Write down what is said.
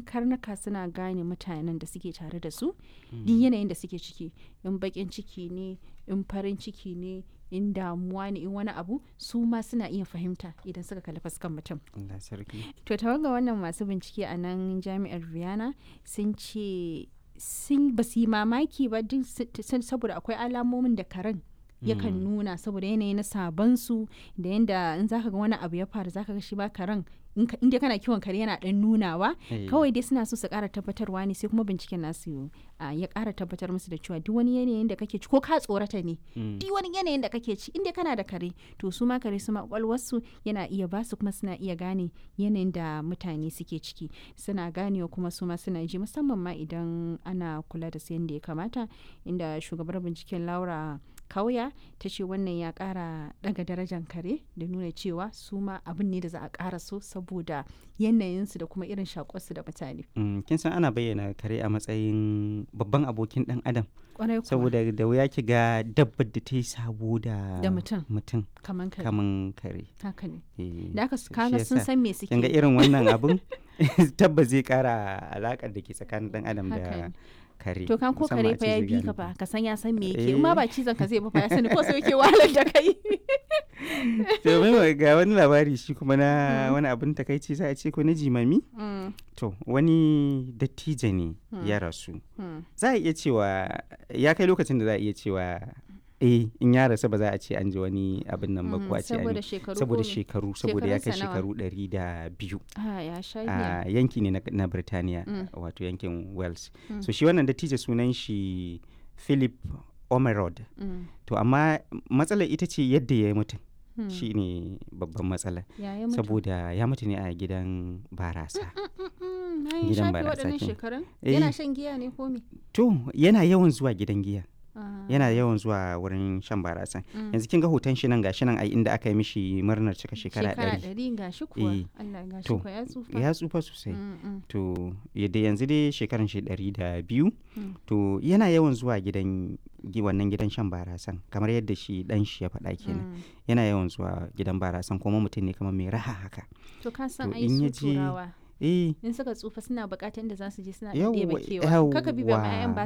karnuka suna gane mutanen da suke tare da su duk yanayin da suke ciki in bakin ciki ne in farin ciki ne in damuwa ne in wani abu su ma suna iya fahimta idan suka kalli fuskan mutum Allah sarki to tawaga wannan masu bincike a nan jami'ar Vienna sun ce sun ba su yi mamaki ba duk saboda akwai alamomin da karen yakan nuna saboda yanayi na sabansu da yanda in zaka ga wani abu ya faru zaka ga shi ba karen inda kana kiwon kare yana dan nunawa kawai dai suna so su kara tabbatarwa ne sai kuma binciken nasu ya kara tabbatar musu da cewa duk wani yanayin da kake ci ko ka tsorata ne duk wani yanayin da kake ci inda kana da kare to su ma kare su ma kwakwalwarsu yana iya ba su kuma suna iya gane yanayin da mutane suke ciki suna ganewa kuma su ma suna ji musamman ma idan ana kula da su yadda ya kamata inda shugabar binciken laura kauya ta ce wannan ya kara daga darajar kare da nuna cewa su ma abin ne da za a kara so saboda yanayinsu da kuma irin shakonsu da mutane. kin san ana bayyana kare a matsayin babban abokin dan adam Kwarai kuwa. saboda da wuya ki ga dabbar da ta yi sabo da Da mutum. mutum kaman kare kaman kare haka ne Eh, da aka shi kaga sun yasa. san me suke kin ga irin wannan abun tabbas zai kara alakar da ke tsakanin dan adam Haka da ne. kare to kan ko musamman kare a fa ce ya zai bi gane ka ku. fa ka san ya san me yake Eh. in ma ba cizon ka zai ba fa ya sani ko sai yake wahalar da kai to mai ga wani labari shi kuma na wani abin takaici sai a ce ko na jimami Mm, to wani dattijo ne ya rasu za a iya cewa ya kai lokacin da za a iya cewa eh in ya rasu ba za a ce an ji wani abin nan ba mm, ko a ce an saboda yi- shekaru saboda ko me? shekaru saboda ya kai Shekarunsa nawa? shekaru ɗari da biyu ah ya sha giya a yanki ne na, na Birtaniya Mm. wato yankin Wales Mm. so shi wannan dattijo sunan shi Philip Omerod Mm, to amma matsalar ita ce yadda ya yi mutum mm. shi ne babban matsala ya yi mutu saboda ya mutu ne a gidan barasa Mm, na yi gidan shafe barasa waɗannan kenan. shekarun Eh. yana shan giya ne ko me to yana yawan zuwa gidan giya Ah, yana yawan zuwa wurin shan barasa mm. yanzu kin ga hoton shi nan gashi nan ai inda aka yi mishi murnar cika shekara ɗari ɗari ga shi kuwa Eh. Allah ga shi To, kuwa ya tsufa ya tsufa sosai Mm, mm, to yadda yanzu dai shekaran shi ɗari da biyu Mm. to yana yawan zuwa gidan gi- wannan gidan shan barasan kamar yadda shi dan shi ya faɗa kenan mm. yana yawan zuwa gidan barasan kuma mutum ne kamar mai raha haka to ka san To, ai in ya su je- turawa eh in suka tsufa suna buƙatar da za su je suna Yawwa, ɗebe kewa kaka bi ba ma yawwa. 'ya'yan ba